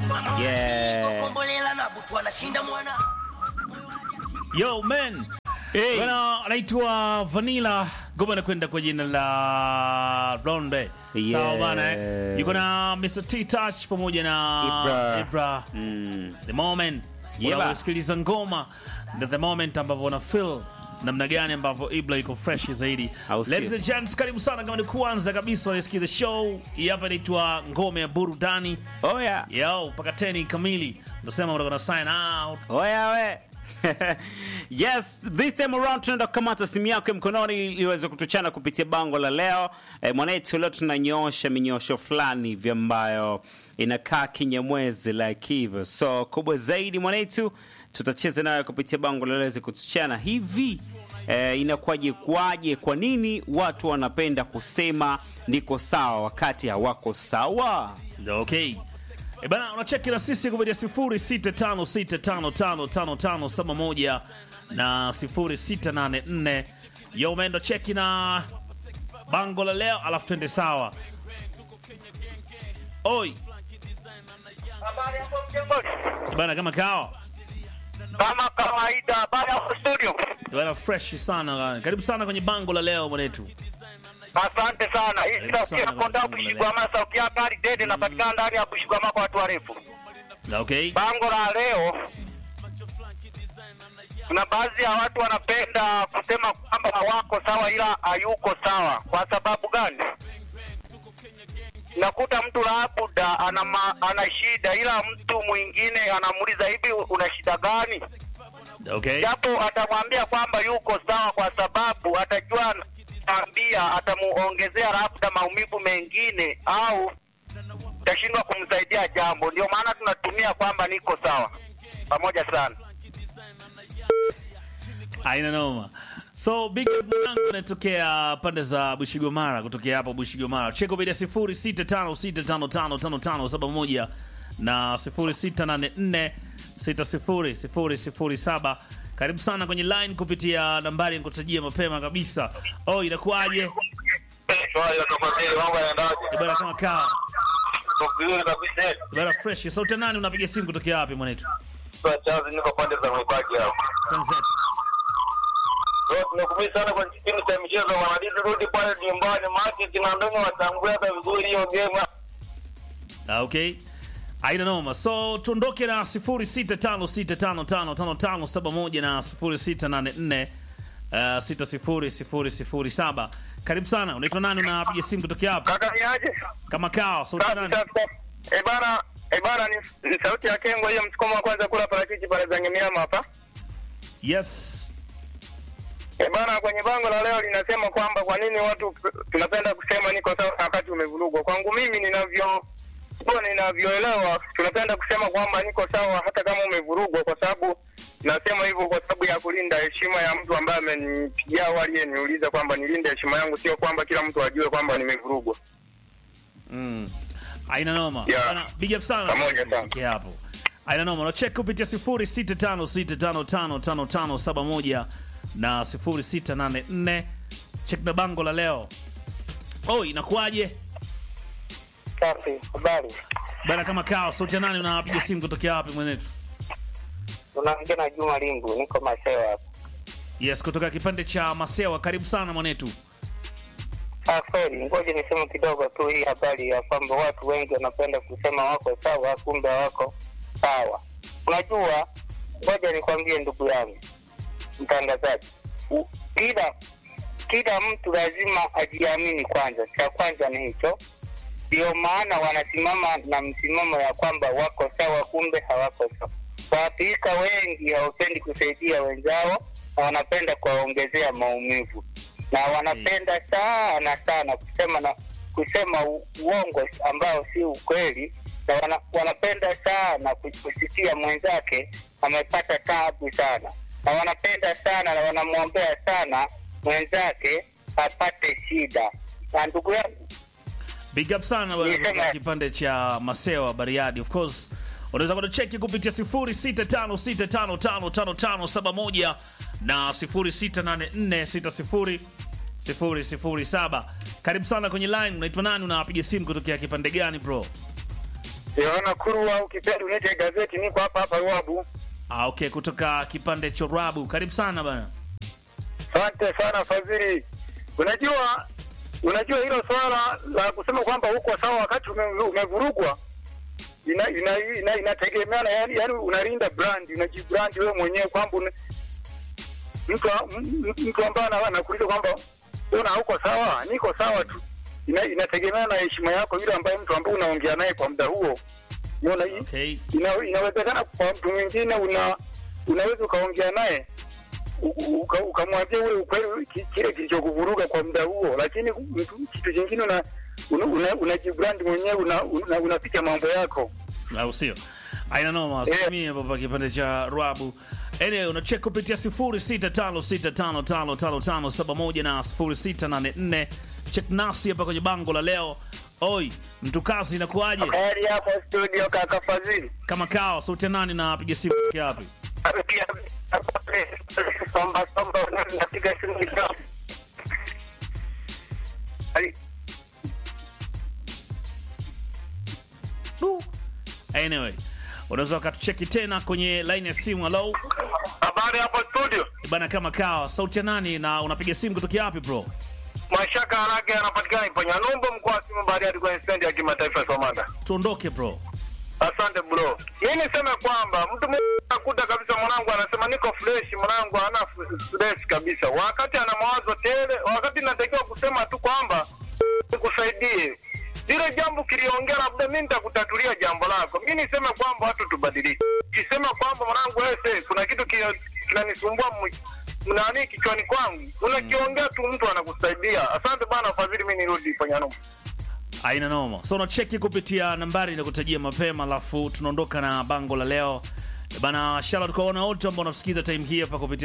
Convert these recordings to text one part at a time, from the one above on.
Yeah. kombolela na butu anashinda mwana Yo man. Hey. Bwana anaitwa Vanilla Goma anakwenda kwa jina la Blonde. Yeah. Sawa bana eh. Yuko na Mr. T Touch pamoja na Ibra. Ibra. Mm. The moment. Yeah, ba. Unasikiliza ngoma na the moment ambavyo una feel namna gani ambavyo Ibra yuko fresh zaidi. Au sio? Ladies and gents, karibu sana kama ni kwanza kabisa unasikiza show. Hii hapa inaitwa Ngome ya Burudani. Oh yeah. Yo, mpaka 10 kamili. Ndio sema unataka na sign out. Oya we. yes, this time around tunaenda kukamata simu yako ya mkononi ili iweze kutuchana kupitia bango la leo. E, mwanetu leo tunanyoosha minyosho fulani hivi ambayo inakaa kinyamwezi like hivyo. So kubwa zaidi mwanetu tutacheza nayo kupitia bango la leo iweze kutuchana hivi. E, inakuwaje kwaje? Kwa nini watu wanapenda kusema niko sawa wakati hawako sawa? Okay. E bana, unacheki na sisi kupitia 0656555571 na 0684. Yo umeenda cheki na bango la leo, alafu twende sawa. Oi, e bana, kama kawa Kama kawaida, baada ya studio. E bana, fresh sana. Karibu sana kwenye bango la leo mwanetu. Asante sana. Hii Karibu sauti ya sana konda kwenye kushigwama, sauti ya gari dede inapatikana ndani ya kushigwama kwa watu warefu. Okay. Bango la leo, kuna baadhi ya watu wanapenda kusema kwamba hawako sawa, ila hayuko sawa. Kwa sababu gani? Nakuta mtu labda ana, ma- ana shida, ila mtu mwingine anamuuliza hivi, una shida gani? Okay. japo atamwambia kwamba yuko sawa, kwa sababu atajua ambia atamuongezea labda maumivu mengine au tashindwa kumsaidia jambo. Ndio maana tunatumia kwamba niko sawa. Pamoja sana. Haina noma. So big up mwanangu anatokea pande za Bushigomara kutokea hapo Bushigomara. Cheko bila 0656555571 na 0684600007. Karibu sana kwenye line kupitia nambari nikutajia mapema kabisa. Oh, inakuwaje? Eh, Bwana kama kaa. Eh, Bwana fresh. Sauti ya nani unapiga simu kutokea wapi mwanetu? Niko pande za mwibaki hapo. Tanzania. Tunakumbuka sana kwenye kipindi cha michezo, wanadidi rudi pale nyumbani, maki kinandoni watambue hata vizuri hiyo game. Ah, okay aina noma so tuondoke na 0656555571 na 0684 uh, 60007 karibu sana unaitwa nani unapiga simu kutokea hapa Kaka ni aje? kama kao sauti ya nani Eh bana, eh bana ni, ni sauti ya Kengo hiyo msukumo wa kwanza kula parachichi pale za Nyamiama hapa. yes Eh bana, kwenye bango la leo linasema kwamba kwa nini watu tunapenda kusema niko sawa wakati umevurugwa. Kwangu mimi ninavyo kwa ninavyoelewa tunapenda kusema kwamba niko sawa hata kama umevurugwa, kwa sababu nasema hivyo kwa sababu ya kulinda heshima ya mtu ambaye amenipigia au aliyeniuliza kwamba nilinde heshima yangu, sio kwamba kila mtu ajue kwamba nimevurugwa. mm. aina noma Yeah. Bana, big up sana Pamoja sana. Kutokea hapo aina noma unacheki kupitia 0656555571 na 0684 check na bango la leo oh inakuwaje Safi, habari. bana kama kao sauti ya nani unapiga simu kutokea wapi mwenetu Unaongea na Juma Lingu, niko Masewa hapa. yes kutoka kipande cha masewa karibu sana mwanetu Ah, kweli, ngoja niseme kidogo tu hii habari ya kwamba watu wengi wanapenda kusema wako sawa, kumbe wako sawa. Unajua, ngoja nikwambie ndugu yangu mtangazaji, u- kila kila mtu lazima ajiamini kwanza. Cha kwanza ni hicho, ndio maana wanasimama na msimamo ya kwamba wako sawa, kumbe hawako sawa. Waathirika wengi hawapendi kusaidia wenzao na wanapenda kuwaongezea maumivu na wanapenda sana sana kusema na kusema u- uongo ambao si ukweli, na wana, wanapenda sana kusikia mwenzake amepata tabu sana, na wanapenda sana na wanamwombea sana mwenzake apate shida. Na ndugu yangu big up sana bwana Niseme- kutoka kipande cha masewa bariadi of course unaweza kutucheki kupitia 0656555571 na 0684600007 karibu sana kwenye line unaitwa nani unapiga simu kutokea kipande gani bro Yohana Kurwa, ukipenda uniite gazeti, niko hapa hapa Ruabu. Ah, okay, kutoka kipande cha Rabu. Karibu sana bana. Asante sana Fadhili. Unajua, unajua hilo swala la kusema kwamba uko sawa wakati ume, umevurugwa ina, ina, ina, inategemeana yani, yani unalinda brand, unajibrand wewe mwenyewe kwamba una- mtu m- mtu ambaye ana- anakuuliza kwamba una hauko sawa, niko sawa tu. Ina, inategemeana na heshima yako yule ambaye mtu ambaye unaongea naye kwa muda huo. Unaona hii? Okay. ina, inawezekana kwa mtu mwingine una unaweza ukaongea naye u- uka- ukamwambia ule ukweli ki- kile kilichokuvuruga kwa muda huo, lakini mtu, kitu kingine una una, una, unajibrand mwenyewe una, una, unapiga mambo yako. au sio? Aina noma, Eh. simie hapa kipande cha Rabu. Anyway, unacheka kupitia 0656555571 na 0684. Check nasi hapa kwenye bango la leo. Oi, mtu kazi inakuaje? Heri hapo studio kaka Fadhili. Kama kao, sauti ya nani na piga simu kutoka wapi? Somba somba napiga simu kidogo. Ai, Anyway, unaweza ukatucheki tena kwenye line ya simu. Hello. Habari hapo studio. Bana kama kawa, sauti ya nani na unapiga simu kutoka wapi bro? Mashaka Harage anapatikana Iponya Numbo mkoa wa Simu Bariadi kwenye stendi ya kimataifa ya Somanda. Tuondoke bro. Asante bro. Mimi niseme kwamba mtu mmoja anakuta kabisa mwanangu anasema niko fresh, mwanangu hana stress kabisa, wakati ana mawazo tele, wakati natakiwa kusema tu kwamba nikusaidie lile jambo kiliongea, labda mimi nitakutatulia jambo lako. Mimi niseme kwamba watu tubadilike. Kisema kwamba mwanangu, wewe sasa kuna kitu ki- kinanisumbua mwi- nani kichwani kwangu, unakiongea tu, mtu anakusaidia. Asante bana Fadhili, mimi nirudi Panyano. Aina noma. So unacheki kupitia nambari inakutajia mapema, alafu tunaondoka na bango la leo bana. Shout kwa wana wote ambao wanasikiza time hii hapa kupitia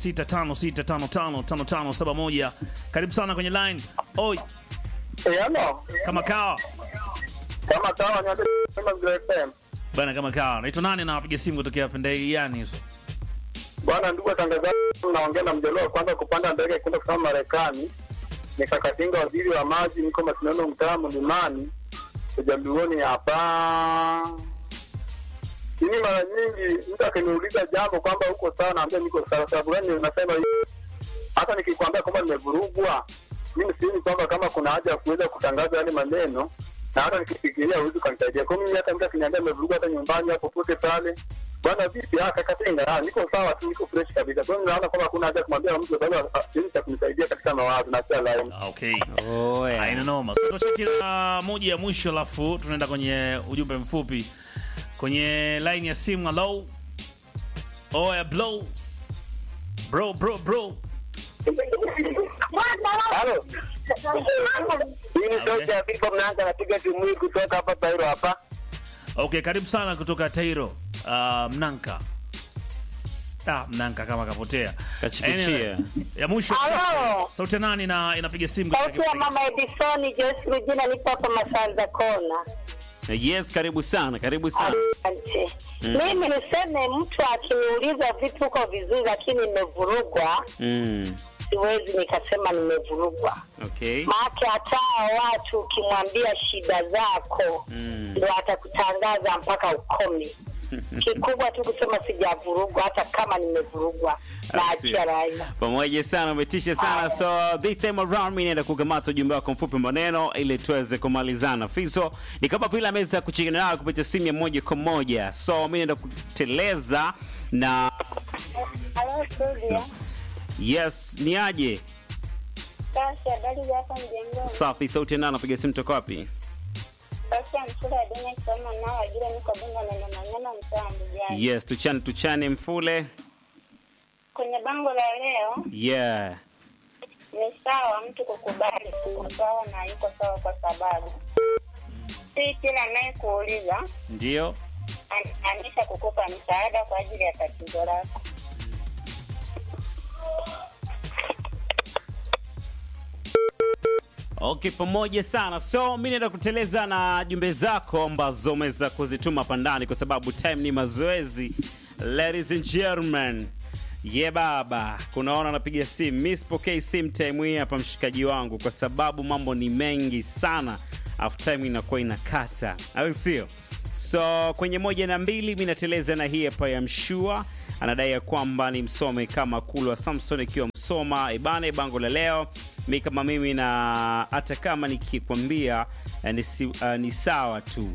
0656555571. Karibu sana kwenye line. Oi, Eh, ano kama kawa kama sawa, niambie kama Mzee FM. bana, kama kawa. Naitwa nani na wapiga simu kutokea pande gani hizo? Bwana ndugu watangazaji, naongea na mjaluo wa kwanza kupanda ndege kwenda kusoma Marekani. Nikakatinga waziri wa maji, niko Masindano, mtaa Mlimani, ujaluoni hapa. Mimi mara nyingi mtu akiniuliza jambo kwamba uko sawa, naambia niko sawa. Sababu gani nasema hivi? Hata nikikwambia kwamba nimevurugwa, mimi sioni kwamba kama kuna haja ya kuweza kutangaza yale maneno, na hata nikifikiria huwezi ukanisaidia. Kwa hiyo mimi hata mtu akiniambia nimevurugwa, hata nyumbani au popote pale, bwana vipi, ah, kaka Tenga, ah, niko sawa tu, niko fresh kabisa. Kwa hiyo naona kwamba hakuna haja ya kumwambia mtu sababu ah, siwezi cha kunisaidia katika mawazo na sio laini. Ah, Okay. Oh, yeah. Aina noma. So tunacheki na moja ya mwisho, alafu tunaenda kwenye ujumbe mfupi kwenye line ya simu. Hello. Oya blow. Bro, bro, bro. Halo, hii ni sauti ya Bibo Mnanga, napiga simu hii kutoka hapa Tairo hapa. Okay, karibu sana kutoka Tairo. Uh, Mnanka. Ah, Mnanka kama kapotea. Kachikichia. ya mwisho. Halo. Sauti ya nani na inapiga simu Sauti ya mama Edisoni Joyce Rujina, nipo hapa Masanza Kona. Yes, karibu sana, karibu sana. Asante. Mimi niseme mtu akiniuliza vitu uko vizuri, lakini nimevurugwa, Mm. siwezi nikasema nimevurugwa. Okay. Maake hata hao watu ukimwambia shida zako Mm. ndo atakutangaza mpaka ukome. Kikubwa tu kusema sijavurugwa, hata kama nimevurugwa na achia raia. pamoja sana umetisha sana so this time around mi naenda kukamata ujumbe wako mfupi maneno ili tuweze kumalizana fiso ni kama vile ameweza kuchikana nayo kupitia simu ya moja kwa moja so mi naenda kuteleza na Halo studio. yes ni aje Basi habari za hapa mjengoni. safi sauti nana napiga simu toka wapi Basi ya mshule ya dunia kisoma nao wajira niko bunga na nyama nyama mtaa mbijani. yes tuchane tuchane mfule Kwenye bango la leo yeah ni sawa mtu kukubali kuko sawa na yuko sawa kwa sababu si kila anayekuuliza ndio anaanisha kukupa msaada kwa ajili ya tatizo lako. Okay, pamoja sana. So mi naenda kuteleza na jumbe zako ambazo umeweza kuzituma pandani, kwa sababu time ni mazoezi. Ladies and gentlemen, ye baba, kunaona anapiga simu, mi sipokei simu time hii hapa, mshikaji wangu, kwa sababu mambo ni mengi sana afu time inakuwa inakata au sio so kwenye moja na mbili mi nateleza na hii hapa ya mshua anadai ya kwamba ni msome kama kulwa samson ikiwa msoma ibane bango la leo mi kama mimi na hata kama nikikwambia eh, ni, si, uh, ni sawa tu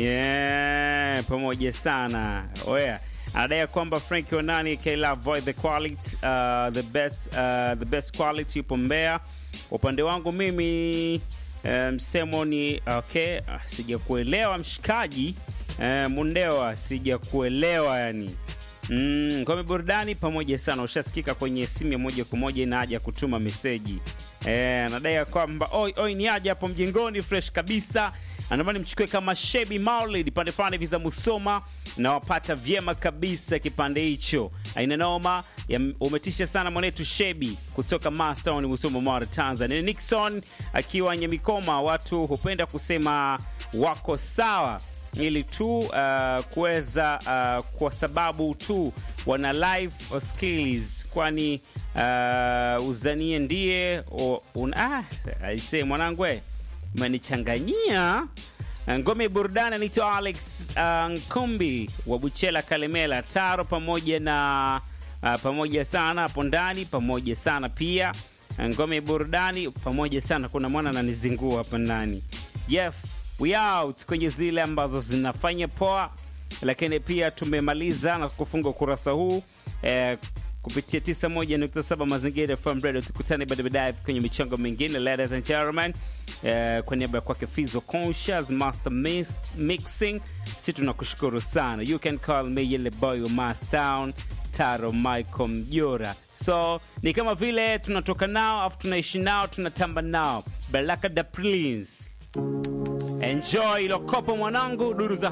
yeah, pamoja sana oya anadai ya kwamba frank onani kla void the quality uh, the best uh, the best quality yupo mbea upande wangu mimi eh, msemo ni okay ah, sijakuelewa mshikaji eh, mundewa sijakuelewa yani Mm, ngome burudani pamoja sana ushasikika kwenye simu ya moja kwa moja ina haja ya kutuma meseji eh, anadai ya kwamba oi oi ni haja hapo mjengoni fresh kabisa anaomba nimchukue kama shebi maulid pande fulani hivi za musoma na wapata vyema kabisa kipande hicho aina noma ya- umetisha sana mwanetu shebi kutoka mastown musoma mara tanzania nixon akiwa nyemikoma watu hupenda kusema wako sawa ili tu uh, kuweza uh, kwa sababu tu wana life skills kwani uh, uzanie ndiye o- un, ah, aise mwanangu eh, umenichanganyia ngome burudani anaitwa alex uh, nkumbi wa buchela kalemela taro pamoja na uh, pamoja sana hapo ndani pamoja sana pia ngome burudani pamoja sana kuna mwana ananizingua hapa ndani yes we out kwenye zile ambazo zinafanya poa lakini pia tumemaliza na kufunga ukurasa huu eh, kupitia 91.7 mazingira FM radio tukutane baada baadaye kwenye michango mingine ladies and gentlemen eh, kwa niaba ya kwake fizo conscious master mix, mixing si tunakushukuru sana you can call me yele boy wa mastown taro michael mjora so ni kama vile tunatoka nao afu tunaishi nao tunatamba nao baraka da prince enjoy ilokopo mwanangu duru za